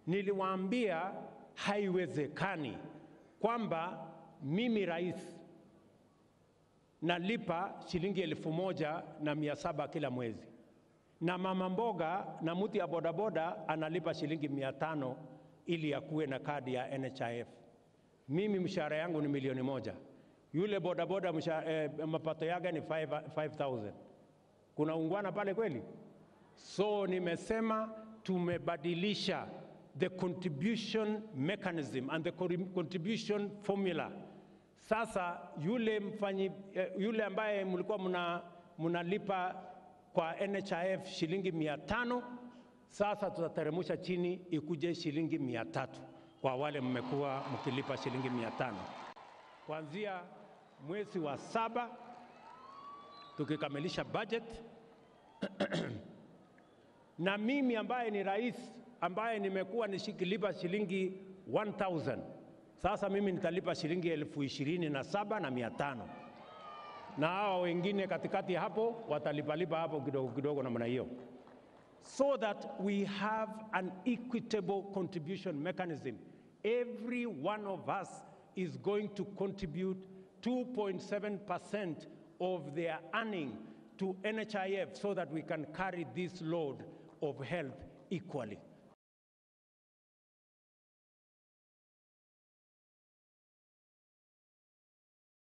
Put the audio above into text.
niliwaambia haiwezekani kwamba mimi rais nalipa shilingi elfu moja na mia saba kila mwezi na mama mboga na mtu ya bodaboda analipa shilingi mia tano ili akuwe na kadi ya NHIF. Mimi mshahara yangu ni milioni moja, yule bodaboda msha, eh, mapato yake ni 5000 kuna ungwana pale kweli? So nimesema tumebadilisha the contribution mechanism and the contribution formula. Sasa yule mfanyi, eh, yule ambaye mlikuwa mna mnalipa kwa NHIF shilingi mia tano sasa tutateremsha chini ikuje shilingi mia tatu kwa wale mmekuwa mkilipa shilingi mia tano kuanzia mwezi wa saba tukikamilisha budget na mimi ambaye ni rais ambaye nimekuwa nikilipa shilingi 1000 sasa mimi nitalipa shilingi elfu ishirini na saba na mia tano na hawa wengine katikati hapo watalipalipa hapo kidogo kidogo namna hiyo so that we have an equitable contribution mechanism every one of us is going to contribute 2.7% of their earning to NHIF so that we can carry this load of health equally